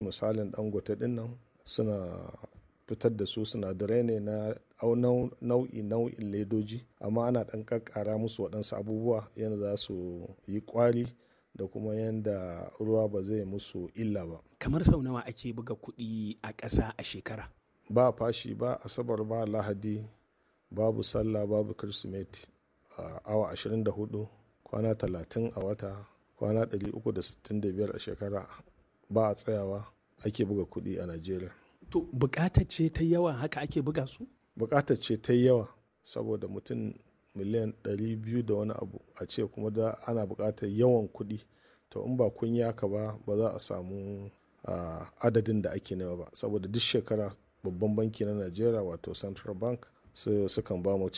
misalin dangote din nan suna fitar da su sinadarai ne na nau'i nau'in ledoji amma ana ɗan ƙaƙƙara musu waɗansu abubuwa yadda za su yi ƙwari da kuma yadda ruwa ba zai musu illa ba kamar sau nawa ake buga kuɗi a ƙasa a shekara ba fashi ba asabar ba lahadi babu sallah babu kirsimeti a awa 24 kwana 30 a wata kwana 365 a shekara ba a tsayawa ake buga kuɗi a najeriya to bukatar ce ta yawa haka ake buga su bukatar ce ta yawa saboda mutum miliyan 200 da wani abu a ce kuma da ana bukatar yawan kuɗi to in ba kun yi haka ba ba za a samu adadin da ake nema ba saboda duk shekara babban banki na najeriya wato central bank sukan ba mu